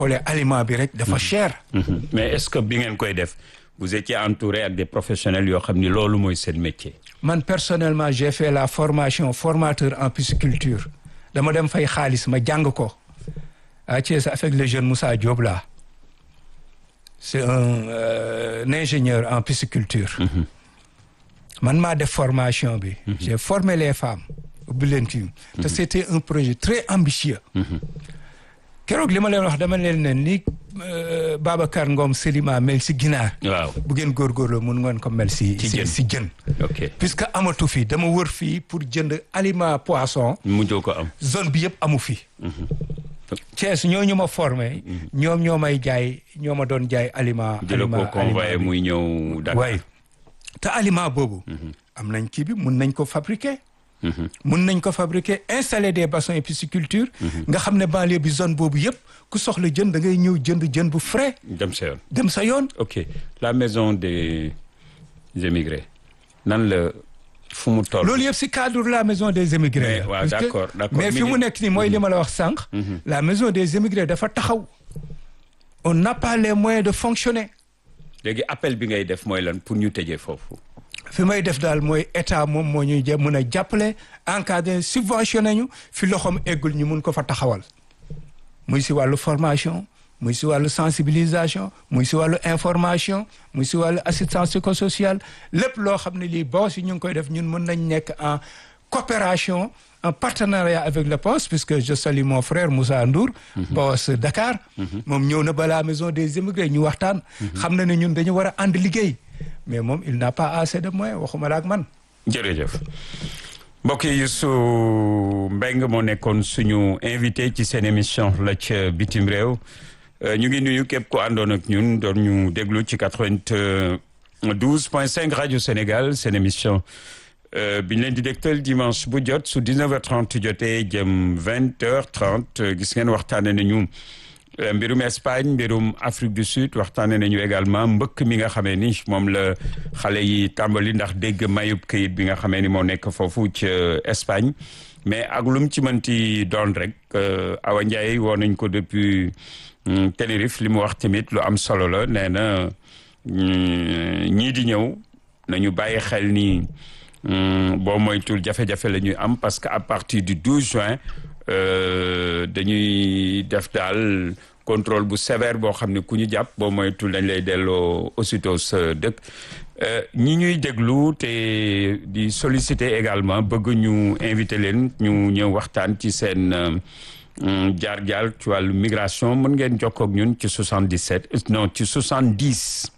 xoolee aliment bi rek dafa cher. mais est-ce que bi ngeen koy def vous étiez entouré ak des professionnels yoo xam ni loolu mooy seen métier. man personnellement j'ai fait la formation formateur en pisciculture dama dem fay xaalis ma jàng ko à Thiès avec le jeune Moussa Diop là c'est un, euh, un ingénieur en pisciculture. man maa def formation bi. j'ai formé les femmes. ubbi leen ci te c'était un projet très ambitieux. keroog li ma leen wax dama leen ne ni Babacar Ngom Selima mel si ginaar. waaw bu ngeen góorgóorloo mun ngeen ko mel si. Ci jën. si jën. ok puisque amatu fi dama wër fii pour jënd aliment poisson mujjoo ko am. zone bi yëpp amu fi. Thiès ñoo ñu ma formé. ñoom ñoo may jaay ñoo ma doon jaay aliment. di la ko aliment convoyé aliment bi. muy ñëw Dakar. waaye te aliment boobu. am nañ kii bi mun nañ ko fabriquer. mun nañ ko fabriquer installer des bassins et pisciculture. nga xam ne banlieue bi zone boobu yëpp ku soxla jën da ngay ñëw jënd jën bu frais dem sa yoon. dem sa yoon. ok la maison des émigrés nan la fu mu toll. loolu yëpp si cadre la maison des émigrés. Mais, la. waaw, Parce que- d'accord, d'accord. mais Mi fi ngi- mu nekk nii mooy li ma la wax sànq. la maison des émigrés dafa taxaw. on n'a pas les moyens de fonctionner. léegi appel bi ngay def mooy lan pour ñu tëjee foofu. fi may def daal mooy état moom moo ñuy jë mën a jàppale encadré subventionné ñu fi loxoom eggul ñu mun ko fa taxawal. muy si wàllu formation muy si wàllu sensibilisation muy si wàllu information muy si wàllu assistance psychosociale lépp loo xam ne lii boo si ñu ngi koy def ñun mën nañ nekk en coopération en partenariat avec le poste puisque je salue mon frère Moussa Ndour poste Dakar moom ñëw na ba la maison des immigrés ñu waxtaan xam na ne ñun dañu war a ànd liggéey mais moom il n'a pas assez de moyens waxuma la ak man jërëjëf mbokk yi Youssou Mbengue moo nekkoon suñu invité ci seen émission la ca bitim réew Euh, ñu ngi nuyu képp ku àndoon ak ñun doon ñu déglu ci 92 point 5 rajo Sénégal seen émission euh, bi ñu leen di dégtal dimanche bu jot su 19h30 jotee jëm 20h30 gis ngeen waxtaane nañu euh, mbirum Espagne mbirum Afrique du Sud waxtaane nañu également mbëkk mi nga xamee ni moom la xale yi tàmbali ndax dégg mayub këyit bi nga xamee ni moo nekk foofu ca Espagne mais ak lu mu ci mënti doon rek euh, Awa Ndiaye woo nañ ko depuis hum, Tenerife li mu wax tamit lu am solo la nee na hum, ñii di ñëw nañu bàyyi xel ni hum, boo moytul jafe-jafe la ñuy am parce que à partir du 12 juin euh, dañuy def daal contrôle bu sévère boo xam ne ku ñu jàpp boo moytul dañ lay delloo aussitôt sa dëkk Euh, ñi ñuy déglu te di solliciter également bëgg ñu invité leen ñu ñëw waxtaan ci seen euh, jaar-jaar ci wàllu migration mën ngeen jokkoo ak ñun ci 77 euh, non ci 70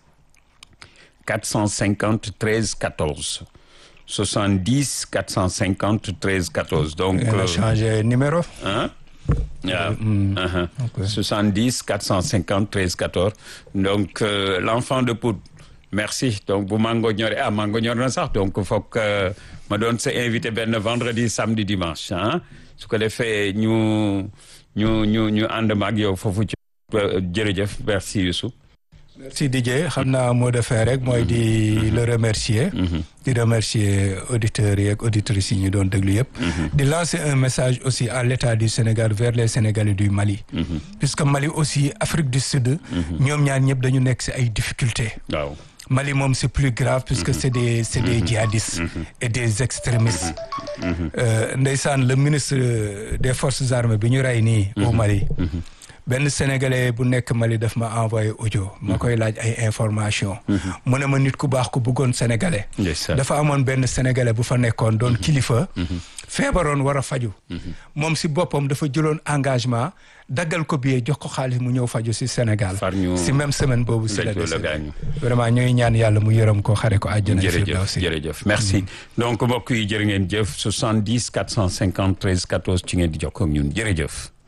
450 13 14 70 450 13 14 donc ngeen a euh, changé numéro ah waaw aha. 70 450 13 14 donc euh, l'enfant de Pout merci donc bu mango ñoree ah mango ñor na sax donc foog euh, ma doon sa invité benn vendredi samedi dimanche ah su ko defee ñu ñu ñu ñu ànd ma ak yow foofu ci euh, jërëjëf merci Youssou merci Didier xam naa moo defee rek mooy di le remercier di remercier auditeurs yi ak auditrices yi ñu doon déglu yëpp di lancer un message aussi à l'état du Sénégal vers les Sénégalais du Mali puisque Mali aussi Afrique du Sud ñoom ñaar ñëpp dañu nekk ci ay difficultés waaw Mali moom c'est plus grave puisque c'est des c'est des djihadistes et des extrémistes Euh, ndeysaan le ministre des forces armées bi ñu rey nii au Mali benn sénégalais bu nekk Mali daf ma envoyé audio ma koy laaj ay information mu ne ma nit ku baax ku bëggoon sénégalais ndeysaan dafa amoon benn sénégalais bu fa nekkoon doon kilifa feebaroon war a faju moom si boppam dafa jëloon engagement daggal ko billet jox ko xaalis mu ñëw faju si Sénégal Far ñu- si même semaine boobu si la Fekk la décédé. gaañu. vraiment ñooy ñaan yàlla mu yërëm ko xare ko àjjana jërëjëf firdawsi jërëjëf merci donc mbokk yi jërë ngeen jëf 70 450 13 14 ci ngeen di jokkoo ak ñun jërëjëf